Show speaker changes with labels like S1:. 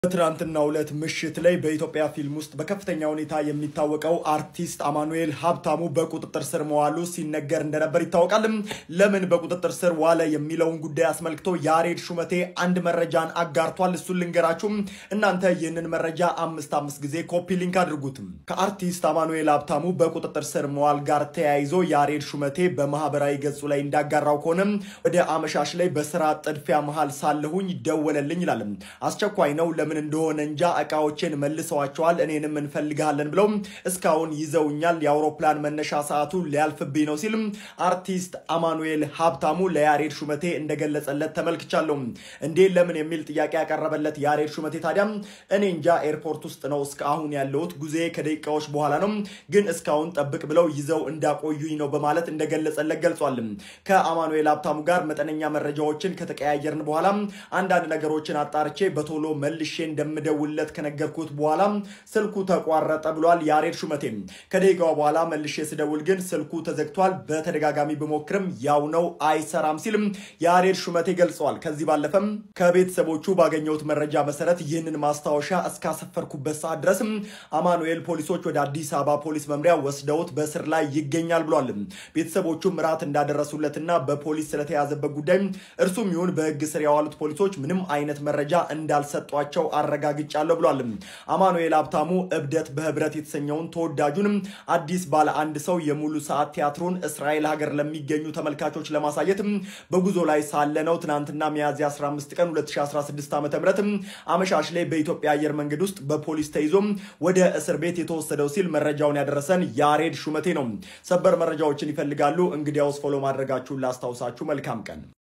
S1: በትናንትናው ዕለት ምሽት ላይ በኢትዮጵያ ፊልም ውስጥ በከፍተኛ ሁኔታ የሚታወቀው አርቲስት አማኑኤል ሀብታሙ በቁጥጥር ስር መዋሉ ሲነገር እንደነበር ይታወቃል። ለምን በቁጥጥር ስር ዋለ የሚለውን ጉዳይ አስመልክቶ ያሬድ ሹመቴ አንድ መረጃን አጋርቷል። እሱን ልንገራችሁም። እናንተ ይህንን መረጃ አምስት አምስት ጊዜ ኮፒ ሊንክ አድርጉትም። ከአርቲስት አማኑኤል ሀብታሙ በቁጥጥር ስር መዋል ጋር ተያይዞ ያሬድ ሹመቴ በማህበራዊ ገጹ ላይ እንዳጋራው ከሆነ ወደ አመሻሽ ላይ በስራ ጥድፊያ መሃል ሳለሁኝ ደወለልኝ ይላል። አስቸኳይ ነው ለምን እንደሆነ እንጃ እቃዎቼን መልሰዋቸዋል፣ እኔንም እንፈልግሃለን ብለው እስካሁን ይዘውኛል። የአውሮፕላን መነሻ ሰዓቱ ሊያልፍብኝ ነው ሲል አርቲስት አማኑኤል ሀብታሙ ለያሬድ ሹመቴ እንደገለጸለት ተመልክቻለሁ። እንዴ ለምን የሚል ጥያቄ ያቀረበለት ያሬድ ሹመቴ ታዲያ እኔ እንጃ ኤርፖርት ውስጥ ነው እስከ አሁን ያለሁት፣ ጉዜ ከደቂቃዎች በኋላ ነው፣ ግን እስካሁን ጠብቅ ብለው ይዘው እንዳቆዩኝ ነው በማለት እንደገለጸለት ገልጿል። ከአማኑኤል ሀብታሙ ጋር መጠነኛ መረጃዎችን ከተቀያየርን በኋላ አንዳንድ ነገሮችን አጣርቼ በቶሎ መልሼ እንደምደውለት ከነገርኩት በኋላ ስልኩ ተቋረጠ ብሏል ያሬድ ሹመቴ። ከደቂቃው በኋላ መልሼ ስደውል ግን ስልኩ ተዘግቷል። በተደጋጋሚ ብሞክርም ያው ነው አይሰራም ሲልም ያሬድ ሹመቴ ገልጸዋል። ከዚህ ባለፈም ከቤተሰቦቹ ባገኘሁት መረጃ መሰረት ይህንን ማስታወሻ እስካሰፈርኩበት ሰዓት ድረስ አማኑኤል ፖሊሶች ወደ አዲስ አበባ ፖሊስ መምሪያ ወስደውት በስር ላይ ይገኛል ብሏል። ቤተሰቦቹም ራት እንዳደረሱለትና በፖሊስ ስለተያዘበት ጉዳይ እርሱም ይሁን በሕግ ስር የዋሉት ፖሊሶች ምንም አይነት መረጃ እንዳልሰጧቸው አረጋግጫለሁ ብሏል። አማኑኤል ሀብታሙ እብደት በህብረት የተሰኘውን ተወዳጁንም አዲስ ባለ አንድ ሰው የሙሉ ሰዓት ቲያትሩን እስራኤል ሀገር ለሚገኙ ተመልካቾች ለማሳየት በጉዞ ላይ ሳለ ነው ትናንትና ሚያዝያ 15 ቀን 2016 ዓ ም አመሻሽ ላይ በኢትዮጵያ አየር መንገድ ውስጥ በፖሊስ ተይዞ ወደ እስር ቤት የተወሰደው ሲል መረጃውን ያደረሰን ያሬድ ሹመቴ ነው። ሰበር መረጃዎችን ይፈልጋሉ? እንግዲያውስ ፎሎ ማድረጋችሁን ላስታውሳችሁ። መልካም ቀን